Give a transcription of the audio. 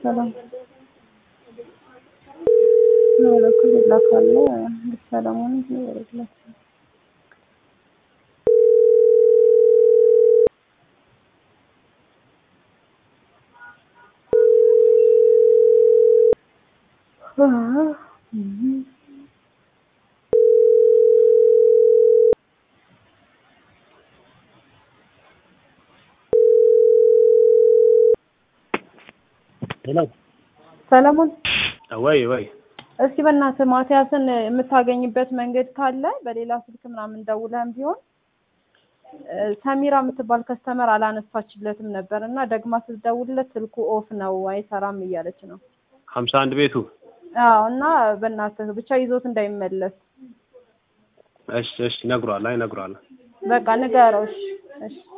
ሰላም በኩል ይላካል ሰላሙን ይወርድላል። ሄሎ ሰለሞን ወይ ወይ እስኪ በእናትህ ማቲያስን የምታገኝበት መንገድ ካለ በሌላ ስልክ ምናምን ደውለህም ቢሆን ሰሚራ የምትባል ከስተመር አላነሳችለትም ነበር እና ደግማ ስትደውልለት ስልኩ ኦፍ ነው አይሰራም እያለች ነው። ሀምሳ አንድ ቤቱ አዎ እና በእናትህ ብቻ ይዞት እንዳይመለስ እሺ እሺ ነግሯል። አይ ነግሯል። በቃ ንገረው። እሺ እሺ